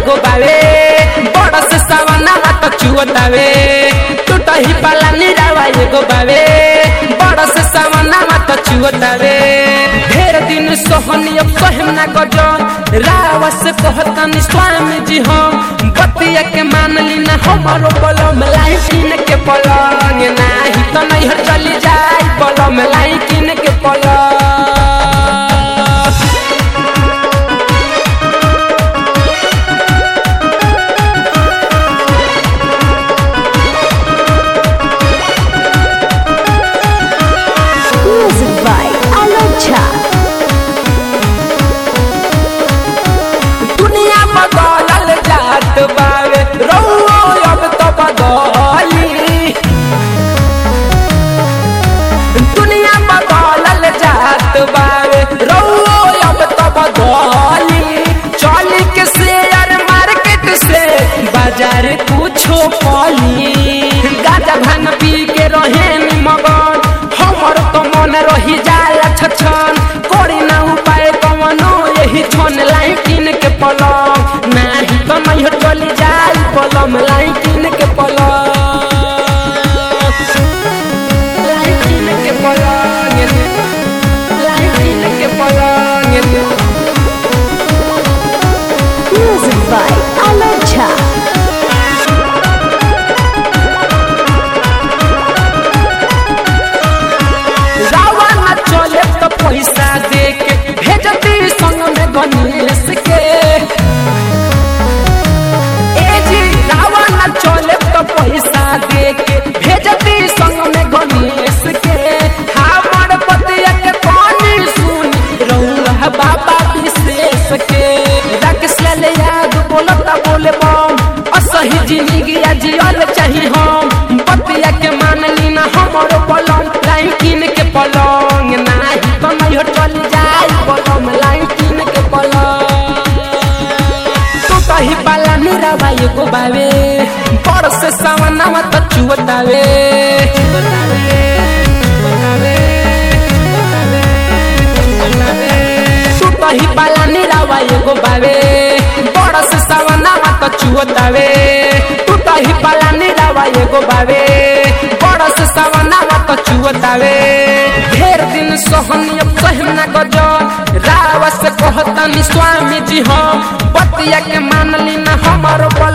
एगो बावे बड़ से सवना तो चुअतावे टूटही पाला निरावा एगो बावे बड़ से सवना तो चुअतावे ढेर दिन सोहनी अब कहम ना गजो रावा से कहतन स्वामी जी हम बतिया के मान ली ना हमारो बलम लाई किन के पलंग नाही तो नहीं हर चली जाई बलम लाई किन के पलंग Music by Alok Jha. दुनिया बदलल जात बावे रउओ अब तो बदली दुनिया बदलल जात बावे रउओ अब तो बदली चली के शेयर मार्केट से बाजार कुछो पली गाजा भान पी के रहे नी मगन हमर तो मन रही जाला छछन कोरी ना उपाय कवनो यही छन लाई किन के पलंग नाही तो नहीं चली जाई पलम लाई किन के पलंग लाई किन के पलंग लाई किन के पलंग Music by Alok Jha. रावा न चले तो पैसा दे के भेजती संग में गणेश के ए जी रावा न चले तो पैसा दे के भेजती संग में गणेश के हमर पतिया के पानी सुनी रउला बाबा विशेष के राकेश लाल याद बोलता बोले बम असही जिंदगी जियल चाही हम पतिया के मान ली ना हमरो पलंग लाइन किन के पलंग नाही तो नहीं हो चल जाई पलंग लाइन किन के पलंग तू कही पाला निरावा एगो बावे बड़ से सवनावा तो चुवतावे तू कही पाला निरावा एगो बावे बड़ से सवनावा तो चुवतावे तू कही पाला निरावा एगो बावे बड़ से सवनावा तो चुवतावे ढेर दिन सोहनी अब कहम ना गजो रावा से कहतनी स्वामी जी हम बतिया के मान ली ना हमारो बल